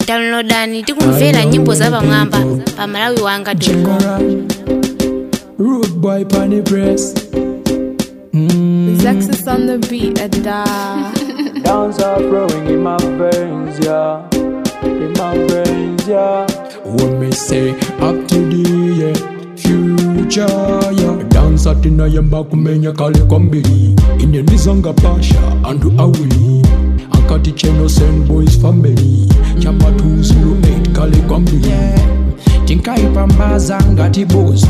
downloadani tikumvera nyimbo za pamwamba pa malawi wanga com Rude boy pon the press. Mm. Zexus on the beat, a da. Dance are flowing in my veins, yeah. In my veins, yeah. What me say up to the yeah. future, yeah. Dance at in a back kumenya kale kwambiri. Inenizanga pasha andu awili. Akati cheno send boys family. Chapa 208 kale kwambiri. tinkaipambaza ngatibuza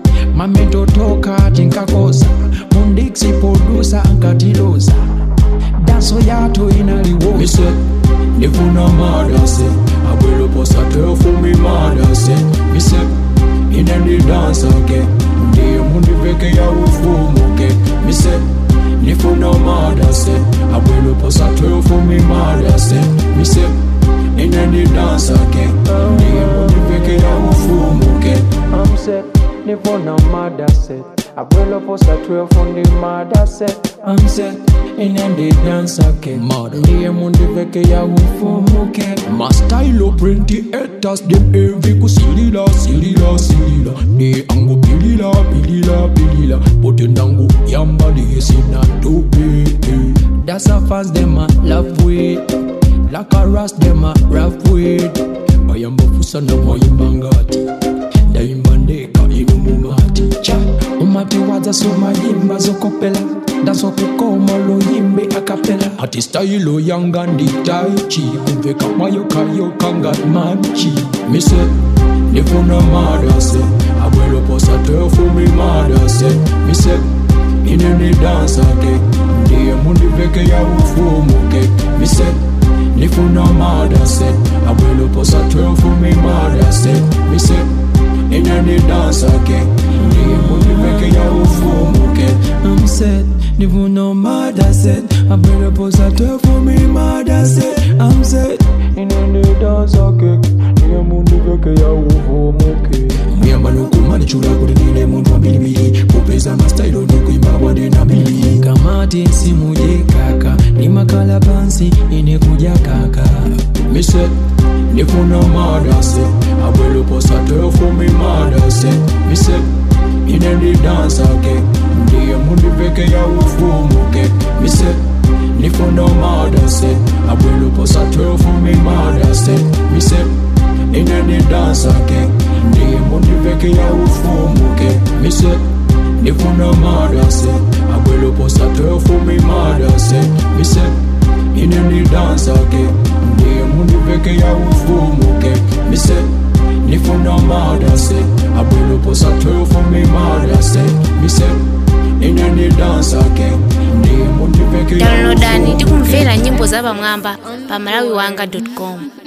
mametotoka tinkakoza mundiksi podusa nkatiluza daso yato inaliwosa nifuna madase abweloposa fumi madase mise inendidansake ndiye mundiveke ya ufumuke mise nifuna madase abweloposa fumi madase mise inendidansake ndiye mundiveke ya ufumuke I'm set, nifuna madase Abuelo posa 12 on the madase I'm set, inendidansake ndiye mundiveke ya ufumuke mastailo prenti etas dem evi kusilila silila silila ni angu pilila pilila pilila pote ndangu yamba sina tupi That's a fans them a love with Like a ras them a rough with Bayamba fusa na moyimbangati Daimbandeka inu mumati Cha umati waza soma yimba zokopela Daso kukoma lo yimbe akapela Hati style yanga ndi taichi Kumveka mayo kayo kanga manchi Mise nifuna madase Abuelo posa tefu mi madase Mise ineni dansake Ndiye mundiveke ya ufumuke Mise nifuna madase Abuelo posa tefu mi madase Mise ineni dansake Ndiye mundiveke ya ufumuke I'm set, nifuna madase Abuelo posa tefu mi madase I'm set ineni dansake Ndiye mundiveke ya ufumuke muyamba nokumani chula kuti ndine muntu wa mbilibili kupeza mastailo ndikuimba bwade na mbili kamati simuje kaka ni makala pansi ine kuja kaka mise nifuna madase abweloposa tefumi madase mise ine ndidansake ndiye mundiveke ya ufumuke mise nifuna madase abweloposa tefumi madase mise ineni dansake ndiye mundiveke ya ufumuke mise nifuna madase abweloposa tefumi madase mise ineni dansake ndiye mundiveke ya ufumuke mise nifuna madase abweloposa tefumi madase mise ineni dansake ndiye mundiveke ya downloadani ufumuke tikumvera nyimbo za pamwamba pa malawi wanga com